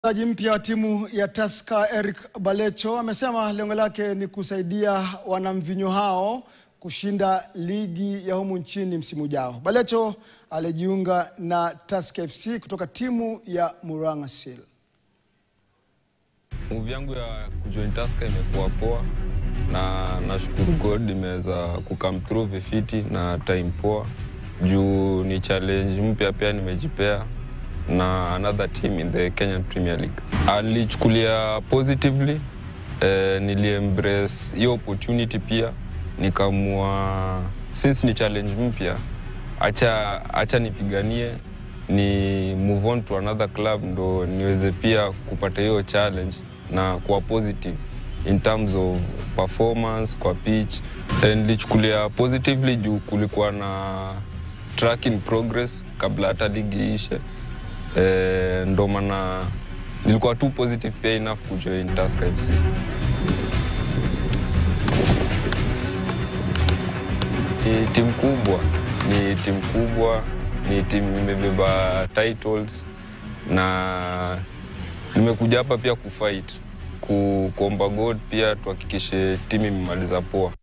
Mchezaji mpya wa timu ya Tusker Eric Balecho amesema lengo lake ni kusaidia wanamvinyo hao kushinda ligi ya humu nchini msimu ujao. Balecho alijiunga na Tusker FC kutoka timu ya Murang'a Seal. Move yangu ya kujoin Tusker imekuwa poa na nashukuru God imeweza kukam through vifiti na time poa juu ni challenge mpya pia nimejipea na another team in the Kenyan Premier League. Alichukulia positively eh, niliembrace hiyo opportunity pia nikamua since ni challenge mpya acha, acha nipiganie ni move on to another club ndo niweze pia kupata hiyo challenge na kuwa positive in terms of performance kwa pitch. Eh, Nilichukulia positively juu kulikuwa na tracking progress kabla hata ligi iishe. Eh, ndo maana nilikuwa tu positive pia enough kujoin Tusker FC. Ni timu kubwa, ni timu kubwa, ni timu imebeba titles na nimekuja hapa pia kufight ku, kuomba God pia tuhakikishe timu imemaliza poa.